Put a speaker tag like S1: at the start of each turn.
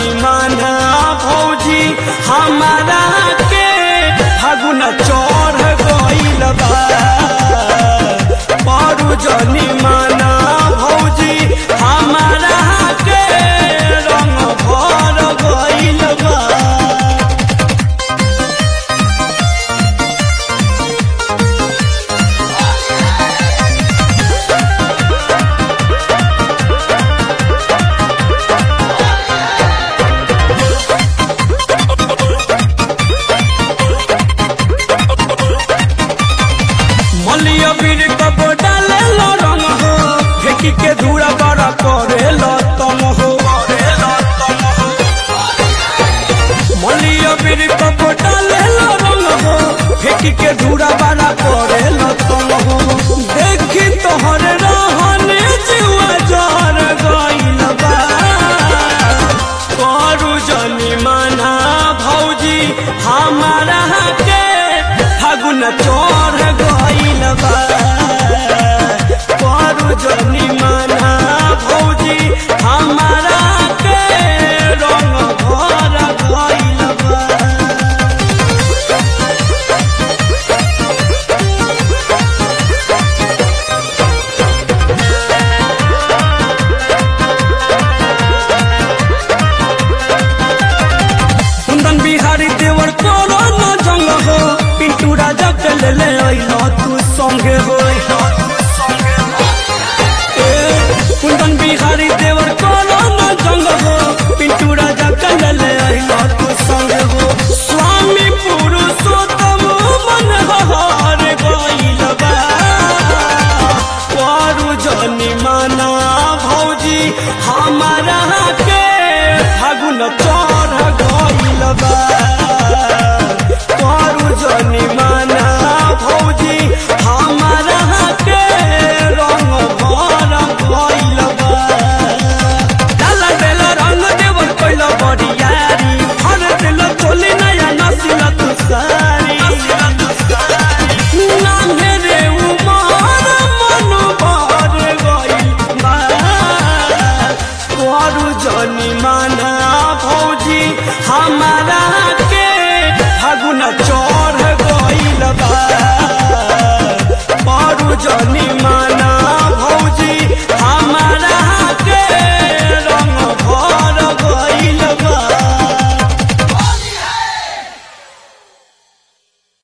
S1: जनी माना भौजी हमारा के फागुन चढ़ गइल बा पारू जनी माना भौजी हमारा के रंग भर गइल बा मलिया बीर कब डाले लो रंग हो फेंकी के धूरा बड़ा करे लो तम हो मलिया बीर कब डाले लो रंग हो फेंकी के धूरा बड़ा करे लो तम हो देखी तोहर रहने जुआ जर गइल बा करू जनी माना भौजी हमारा के फागुन चो